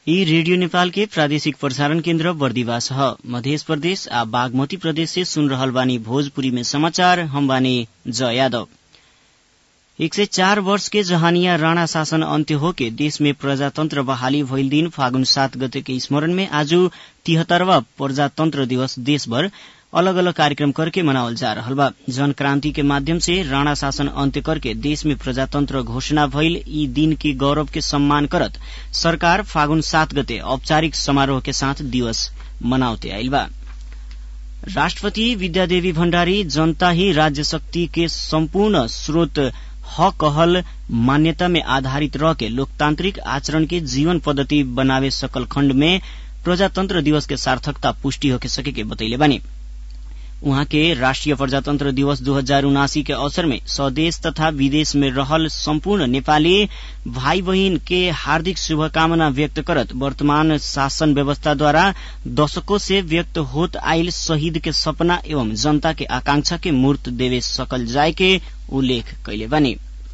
यी रेडियो नेपाल के प्रादेशिक प्रसारण केन्द्र बर्दिवास ह मध्य प्रदेश आ बागमती प्रदेश से सुन रहल बानी भोजपुरी में समाचार हम बानी जय यादव एक सय चार वर्ष के जहानिया राणा शासन अन्त्य होके देश में प्रजातन्त्र बहाली भइल दिन फागुन सात गते के स्मरण में आज तिहत्तरवा प्रजातन्त्र दिवस देशभर अलग अलग कार्यक्रम करके मनावल जा रहल बा जन क्रांति के माध्यम से राणा शासन अन्त्य करके देश में प्रजातंत्र घोषणा भइल ई दिन के गौरव के सम्मान करत सरकार फागुन सात गते औपचारिक समारोह के साथ दिवस मनावते आइल बा राष्ट्रपति विद्यादेवी भण्डारी जनता ही राज्य शक्ति के सम्पूर्ण स्रोत ह कहल मान्यता में आधारित रह के लोकतांत्रिक आचरण के जीवन पद्धति बनावे सकल खण्ड में प्रजातंत्र दिवस के सार्थकता पुष्टि होके सके के बतैले बानी उहाँ के राष्ट्रिय प्रजातन्त्र दिवस दू हजार उनासी के अवसर में स्वदेश तथा विदेश में रहल सम्पूर्ण नेपाली भाई बहिन के हार्दिक शुभकामना व्यक्त करत वर्तमान शासन व्यवस्थाद्वारा दशकों से व्यक्त होत आइल शहीद के सपना एवं जनता के आकांक्षा के मूर्त देवे सकल जाय के उल्लेख कैले बानी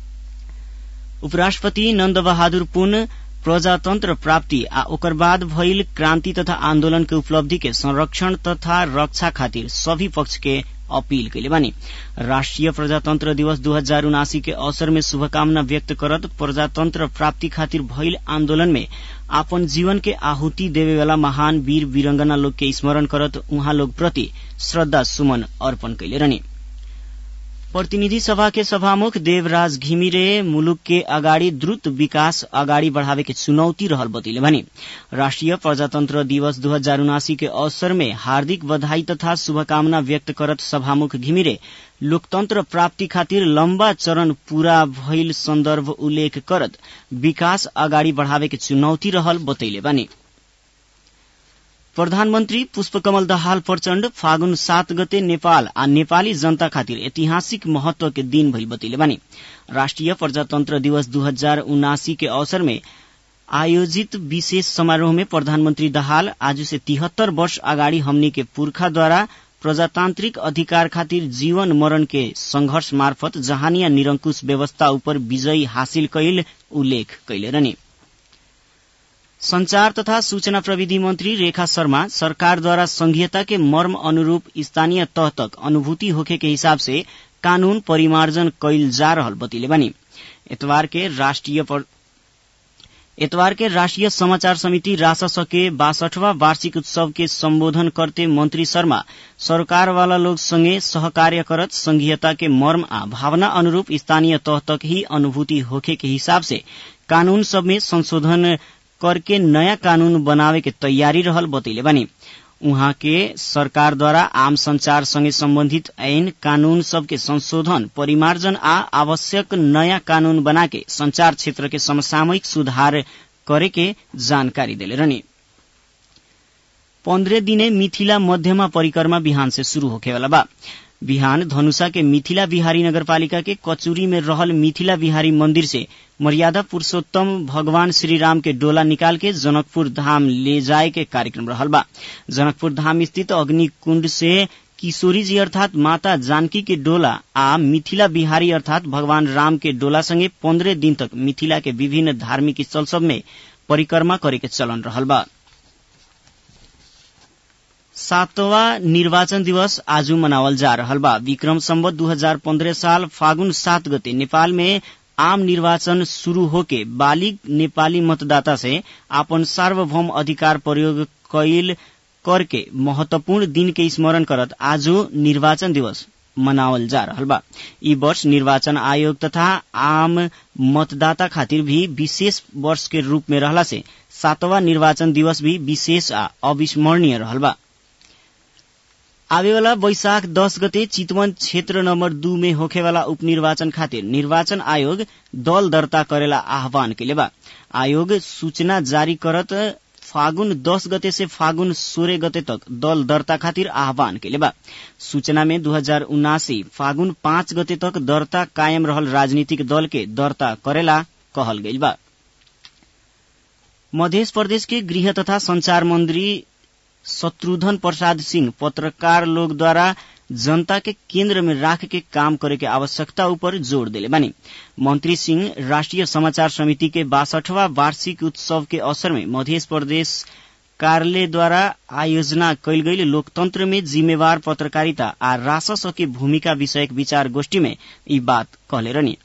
उपराष्ट्रपति नन्द बहादुर पुन प्रजातन्त्र प्राप्ति आ ओकर बाद भइल क्रान्ति तथा आन्दोलन के उपलब्धि के संरक्षण तथा रक्षा खातिर सभी पक्ष के अपील कैले बानी राष्ट्रिय प्रजातन्त्र दिवस दू हजार उनासी के अवसर में शुभकामना व्यक्त करत प्रजातन्त्र प्राप्ति खातिर भइल आन्दोलन में आपन जीवन के आहुति देवे वाला महान वीर वीरंगना लोग के स्मरण करत उहाँ लोग प्रति श्रद्धा सुमन अर्पण कैले रहनी प्रतिनिधि सभा के सभामुख देवराज घिमिरे मुलुक के अगाडि द्रुत विकास अगाडि बढ़ावे के चुनौती रहल बतैले भने राष्ट्रिय प्रजातन्त्र दिवस दू हजार उनासी के अवसर में हार्दिक बधाई तथा शुभकामना व्यक्त करत सभामुख घिमिरे लोकतन्त्र प्राप्ति खातिर लम्बा चरण पूरा भइल सन्दर्भ उल्लेख करत विकास अगाडि बढ़ावे के चुनौती रहल बतैले बानी प्रधानमन्त्री पुष्पकमल दाहाल प्रचण्ड फागुन सात गते नेपाल आ नेपाली जनता खातिर ऐतिहासिक महत्व के दिन भइल बतैले बानी राष्ट्रिय प्रजातन्त्र दिवस दू हजार उनासी के अवसर में आयोजित विशेष समारोह में प्रधानमन्त्री दाहाल आज से तिहत्तर वर्ष अगाडि हमनी के पुर्खाद्वारा प्रजातान्त्रिक अधिकार खातिर जीवन मरण के संघर्ष मार्फत जहानिया निरंकुश व्यवस्था उपर विजयी हासिल कैल उल्लेख कैले रहनी संचार तथा सूचना प्रविधि मंत्री रेखा शर्मा सरकारद्वारा संघीयता के मर्म अनुरूप स्थानीय तह तक अनुभूति होखे के हिसाब से कानून परिमार्जन कैल जा रहल बतैले बानी एतवार के राष्ट्रिय पर... एतवार के राष्ट्रिय समाचार समिति रासस के बासठवा वार्षिक उत्सव के संबोधन करते मंत्री शर्मा सरकार वाला लोग संगे सहकार्य करत संघीयता के मर्म आ भावना अनुरूप स्थानीय तह तक ही अनुभूति होखे के हिसाब से कानून सब में संशोधन करके नयाँ कानून बनावे के तैयारी रहल बतैले बानी उहाँ के सरकार द्वारा आम संचार संगे सम्बन्धित ऐन कानून सबके संशोधन परिमार्जन आ आवश्यक नयाँ कानून बना के संचार क्षेत्र के समसामयिक सुधार करे के जानकारी देले रहनी पन्द्रह दिने मिथिला मध्यमा परिक्रमा बिहान से शुरू होखेवाला बा बिहान धनुषा के मिथिला बिहारी नगरपालिका के कचूरी में रहल मिथिला बिहारी मंदिर से मर्यादा पुरुषोत्तम भगवान श्री राम के डोला निकाल के जनकपुर धाम ले जाए के कार्यक्रम रहल बा जनकपुर धाम स्थित अग्नि कुंड से किशोरी जी अर्थात माता जानकी के डोला आ मिथिला बिहारी अर्थात भगवान राम के डोला संगे पन्द्रह दिन तक मिथिला के विभिन्न धार्मिक स्थल सब में परिक्रमा करे के चलन रहल बा सातवा निर्वाचन दिवस आज मनावल जा रहल बा विक्रम सम्बत दू हजार पन्द्रह साल फागुन सात गते नेपाल में आम निर्वाचन शुरू होके बालिग नेपाली मतदाता से आपन सार्वभौम अधिकार प्रयोग कैल करके महत्वपूर्ण दिन के स्मरण करत आज निर्वाचन दिवस मनावल जा रहल बा ई वर्ष निर्वाचन आयोग तथा आम मतदाता खातिर भी विशेष वर्ष के रूप में रहला से सातवा निर्वाचन दिवस भी विशेष आ अविस्मरणीय रहल बा आवेवाला वैशाख दस गते चितवन क्षेत्र नम्बर दू में होखेवाला उपनिर्वाचन खातिर निर्वाचन आयोग दल दर्ता करेला आह्वान कैले बा आयोग सूचना जारी करत फागुन दस गते से फागुन सोह्र गते तक दल दर्ता खातिर आह्वान कैले बा सूचना में दू हजार उनासी फागुन पाँच गते तक दर्ता कायम रहल राजनीतिक दल के दर्ता करेला कहल गइल बा मध्य प्रदेश के गृह तथा संचार मंत्री शत्रुघ्न प्रसाद सिंह पत्रकार लोग द्वारा जनता के केंद्र में राख के काम करे के आवश्यकता ऊपर जोड़ दिले बानी मंत्री सिंह राष्ट्रीय समाचार समिति के बासठवा वार्षिक उत्सव के अवसर में मध्य प्रदेश कार्यालय द्वारा आयोजना कैल गई लोकतंत्र में जिम्मेवार पत्रकारिता आ रासस के भूमिका विषयक विचार गोष्ठी में ई बात कहले रहनी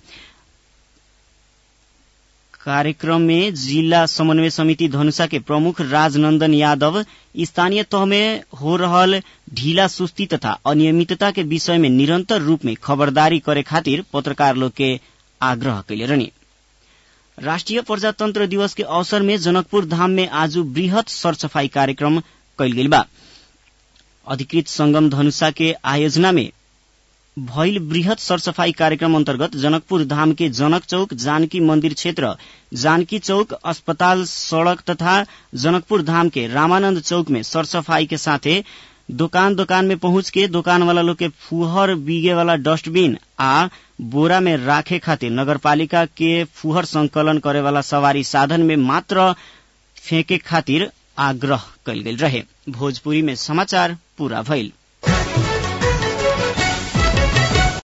कार्यक्रम में जिला समन्वय समिति धनुषा के प्रमुख राजनंदन यादव स्थानीय तह में हो रहल ढीला सुस्ती तथा अनियमितता के विषय में निरंतर रूप में खबरदारी करे खातिर पत्रकार लोग के आग्रह कैले रहनी राष्ट्रीय प्रजातंत्र दिवस के अवसर में जनकपुर धाम में आज वृहत सरसफाई कार्यक्रम कैल गेल बा अधिकृत संगम धनुषा के आयोजना में भइल वृहत सरसफाई कार्यक्रम अन्तर्गत जनकपुर धाम के जनक चौक जानकी मंदिर क्षेत्र जानकी चौक अस्पताल सड़क तथा जनकपुर धाम के रामानंद चौक में सरसफाई के साथे दोकान दोकान में पहुंच के दोकान वाला लोग के फुहर बीगे वाला डस्टबिन आ बोरा में राखे खातिर नगरपालिका के फुहर संकलन करे वाला सवारी साधन में मात्र फेंके खातिर आग्रह कैल गेल रहे भोजपुरी में समाचार पूरा भइल